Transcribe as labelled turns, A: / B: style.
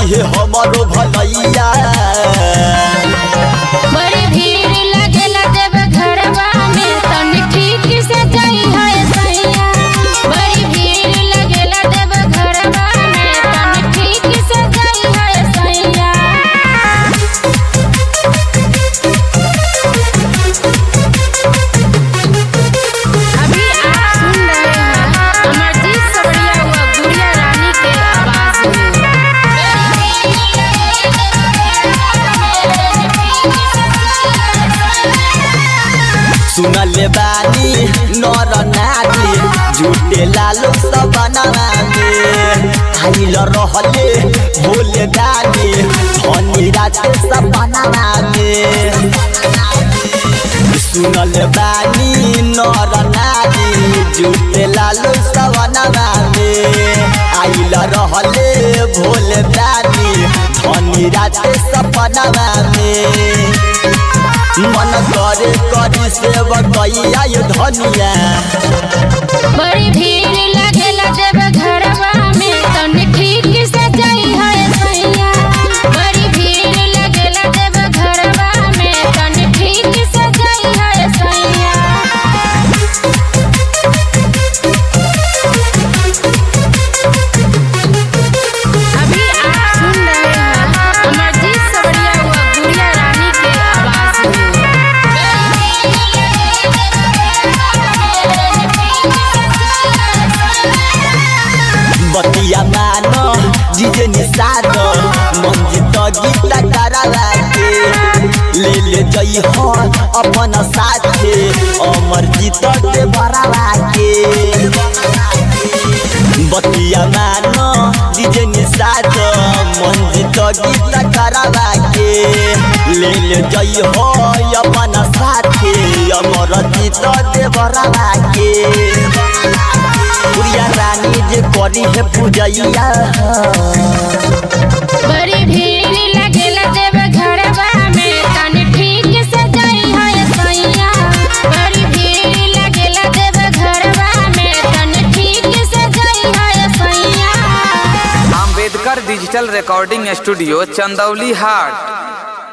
A: दिहे हमरो भलैया
B: बड़ी भीड़ लगेला देव घरवा में तनी ठीक से जाई है सैया बड़ी भीड़ लगेला देव घरवा में तनी ठीक से जाई है सैया अभी आप सुन रहे हैं अमरजीत सबड़िया व गुड़िया रानी के आवाज में
A: सुनले बानी नर नारी झूठे लालो सबनवा में आइल रहले भोले दानी धनी राते सपनवा में सुनल बानी नर नारी झूठे लालो सबनवा में आइल रहले भोले दानी धनी राते सपनवा में मन करे करी सेवकैया ये धनिया
B: बड़ी भीड़ लगेला देव घरवा में तनी ठीक से जाई है सैया बड़ी भीड़ लगेला देव घरवा में तनी ठीक से जाई है सैया अभी आप सुन रहे हैं अमरजीत सबड़िया व गुड़िया रानी के आवाज में
A: बतिया मानो जीजे निषाद मंजित गीता करावा के ले ले जई हो अपन साथे अमर जीत के भरावा के बतिया मानो जीजे निषाद मंजित गीता करावा के ले ले जई हो अपन साथे अमर जीत के भरावा के गुड़िया रानी जे करी है पूजैया
B: बड़ी भीड़ लगेला देव घरवा में तनी ठीक से जाई है सैया बड़ी भीड़ लगेला देव घरवा में तनी ठीक से जाई है सैया
C: Ambedkar digital recording studio Chandauli हाट